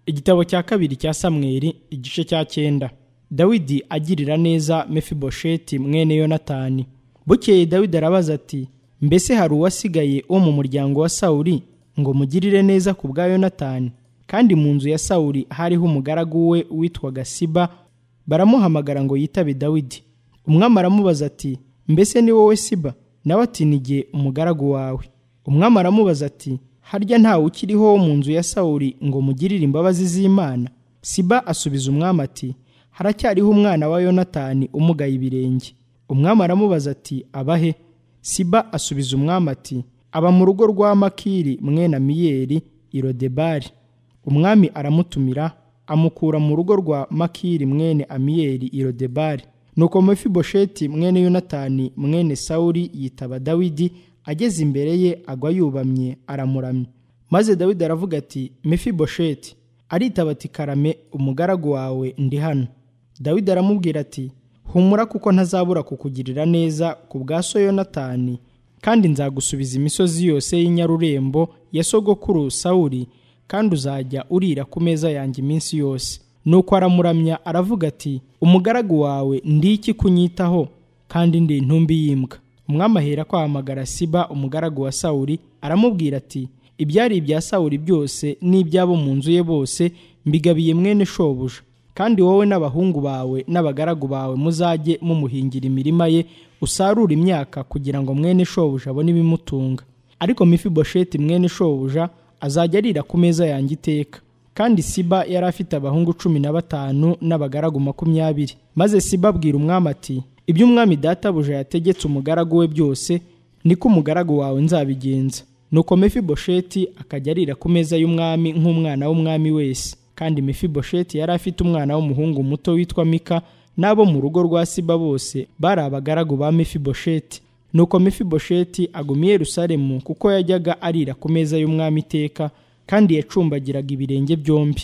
igitabo cya kabiri cya samweli igice cya cyenda dawidi agirira neza mefibosheti mwene yonatani bukeye dawidi arabaza ati mbese hari uwasigaye wo mu muryango wa sawuri ngo mugirire neza ku bwa yonatani kandi mu nzu ya sawuri hariho umugaragu we witwaga siba baramuhamagara ngo yitabe dawidi umwami aramubaza ati mbese ni wowe siba nawe ati nigiye umugaragu wawe umwami aramubaza ati harya ntawe ukiriho wo mu nzu ya sawuri ngo mugirire imbabazi z'imana siba asubiza umwami ati haracyariho umwana wa yonatani umugaye ibirenge umwami aramubaza ati abahe siba asubiza umwami ati aba mu rugo rwa makiri mwene amiyeri irodebari umwami aramutumira amukura mu rugo rwa makiri mwene amiyeri irodebari nuko mefibosheti mwene yonatani mwene sawuri yitaba dawidi ageze imbere ye agwa yubamye aramuramya maze dawidi aravuga ati mefibosheti aritaba ati karame umugaragu wawe ndi hano dawidi aramubwira ati humura kuko ntazabura kukugirira neza ku bwa so yonatani kandi nzagusubiza imisozi yose y'inyarurembo ya sogokuru sawuri kandi uzajya urira ku meza yanjye iminsi yose nuko aramuramya aravuga ati umugaragu wawe ndiki kunyitaho kandi ndi intumbi y'imbwa umwami ahera kwahamagara siba umugaragu wa sawuri aramubwira ati ibyari ibya sawuri byose n'iby'abo mu nzu ye bose mbigabiye mwene shobuja kandi wowe n'abahungu bawe n'abagaragu bawe muzajye mumuhingira imirima ye usarure imyaka kugira ngo mwene shobuja abone ibimutunga ariko mifibosheti mwene shobuja azajya arira ku meza yanjye iteka kandi siba yari afite abahungu cumi na batanu n'abagaragu makumyabiri maze siba abwira umwami ati ibyo umwami databuja yategetse umugaragu we byose niko umugaragu wawe nzabigenza nuko mefibosheti akajya arira ku meza y'umwami nk'umwana w'umwami wese kandi mefibosheti yari afite umwana w'umuhungu muto witwa mika n'abo mu rugo rwa siba bose bari abagaragu ba mefibosheti nuko mefibosheti aguma i yerusalemu kuko yajyaga arira ku meza y'umwami iteka kandi yacumbagiraga ibirenge byombi